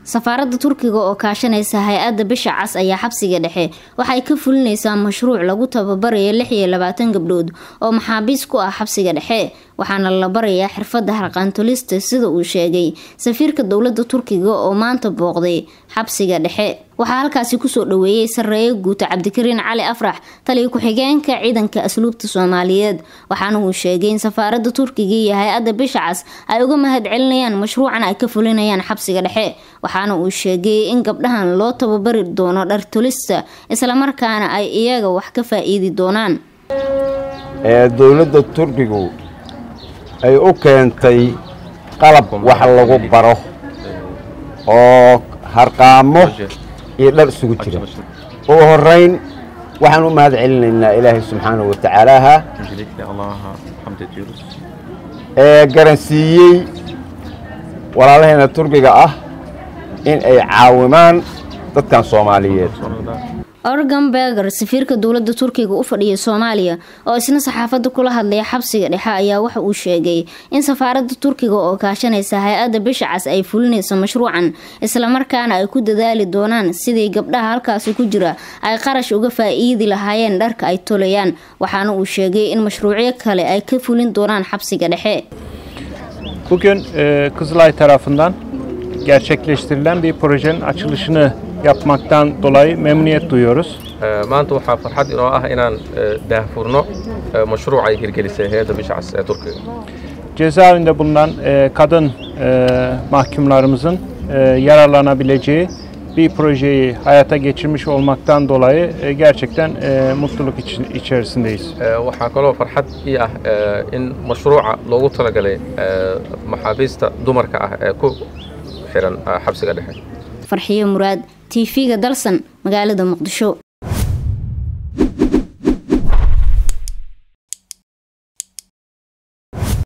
safaaradda turkiga oo kaashanaysa hay-adda bisha cas ayaa xabsiga dhexe waxay ka fulinaysaa mashruuc lagu tababarayo lix iyo labaatan gabdhood oo maxaabiis ku ah xabsiga dhexe waxaana la barayaa xirfadda harqaantolista sida uu sheegay safiirka dowladda turkiga oo maanta booqday xabsiga dhexe waxaa halkaasi kusoo dhaweeyey sareeye guuta cabdikariin cali afrax taliya ku-xigeenka ciidanka asluubta soomaaliyeed waxaana uu sheegay in safaaradda turkiga iyo hay-adda bisha cas ay uga mahad celinayaan mashruucan ay ka fulinayaan xabsiga dhexe waxaana uu sheegay in gabdhahan loo tababari doono dhartolista islamarkaana ay iyaga wax ka faa-iidi doonaan dowladda turkigu ay u keentay qalab wax lagu baro oo harqaamo iyo dhar isugu jira ugu horeyn waxaan u mahad celinaynaa ilaahay subxaanahu watacaalaaha ee garansiiyey walaalaheena turkiga ah in ay caawimaan dadkan soomaaliyeed organ berger safiirka dowladda turkiga u fadhiya soomaaliya oo isna saxaafadda kula hadlaya xabsiga dhexe ayaa waxa uu sheegay in safaaradda turkiga oo kaashanaysa hay-adda bisha cas ay fulinayso mashruucan islamarkaana ay ku dadaali doonaan sidii gabdhaha halkaasi ku jira ay qarash uga faa-iidi lahaayeen dharka ay tolayaan waxaana uu sheegay in mashruucyo kale ay ka fulin doonaan xabsiga dhexe Bugün e, Kızılay tarafından gerçekleştirilen bir projenin açılışını yapmaktan dolayı memnuniyet duyuyoruz. maanta waxaa farxad inoo ah inaan daahfurno mashruuc ay hirgelisay hay-adda bisha cas ee turkiga Cezaevinde bulunan e, kadın e, mahkumlarımızın e, yararlanabileceği bir projeyi hayata geçirmiş olmaktan dolayı e, gerçekten e, mutluluk için, içerisindeyiz. waxaa kaloo farxad ii ah in mashruuca loogu talagalay maxaabiista dumarka ah ee ku xiran xabsiga dhexe farxiyo muraad t v-ga dalsan magaalada muqdisho